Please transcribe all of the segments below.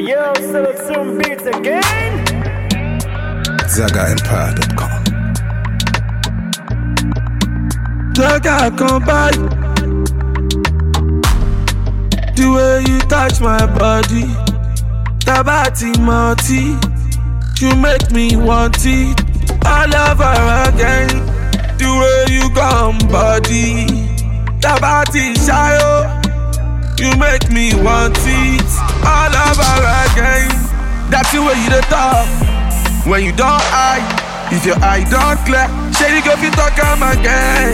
yo, sell some beats again. ZagaEmpire.com. Zaga come by. The way you touch my body, Tabati Marty, you make me want it all over again. The way you come body, Tabati Shayo, you make me want it all over again. That's the way you dey talk when you don't eye. If your eye don't clear, shady go fit talk am again.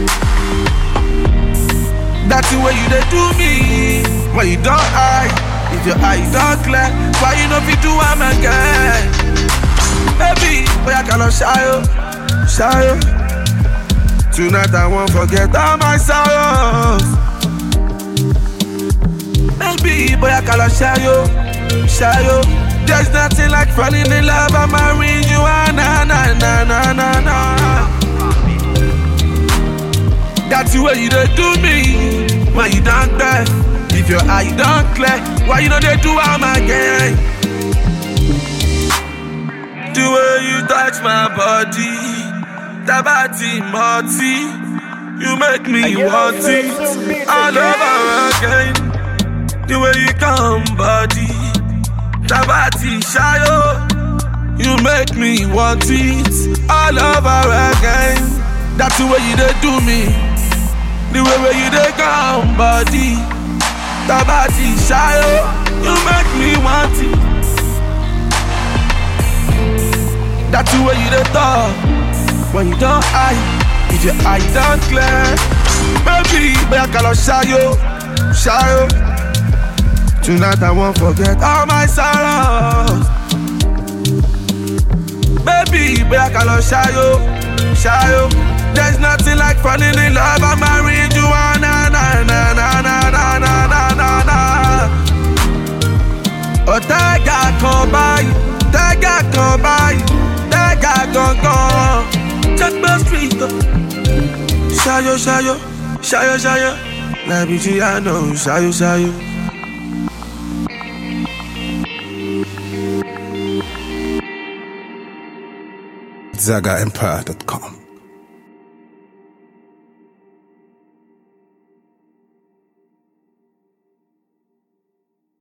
That's the way you dey do me when you don't eye. If your eye don't clear, why you no fit do am again? Baby, boy I cannot shy you, shy you. Tonight I won't forget all my sorrows. Baby, boy I cannot shy you, shy you. There's nothing like falling in love and marrying you, ah, na na na na na na. That's the way you dey do me when you don't clear. If your eye don't clear, why you know they do am again? The way you touch my body, Tabati Marty, you make me Ayo, want say it some beats all again. over again. The way you come body, Tabati Shayo, you make me want it all over again. That's the way you dey do me. The way where you dey come body Tabati shayo You make me want it That's the way you dey talk When you don't eye If your eye don't clear Baby, boy I call shayo Shayo Tonight I won't forget all my sorrows Baby, boy I call shayo Shayo There's nothing like falling in love and marrying you ah, na na na na na na na na na na Ọ̀tẹ́gà kan báyìí, tẹ́gà kan báyìí, tẹ́gà gangan. Checkmate street. Ṣayọ̀ ṣayọ̀, ṣayọ̀ ṣayọ̀, lábí tí a nà ó ṣayọ̀ ṣayọ̀. ZagaEmpire.com.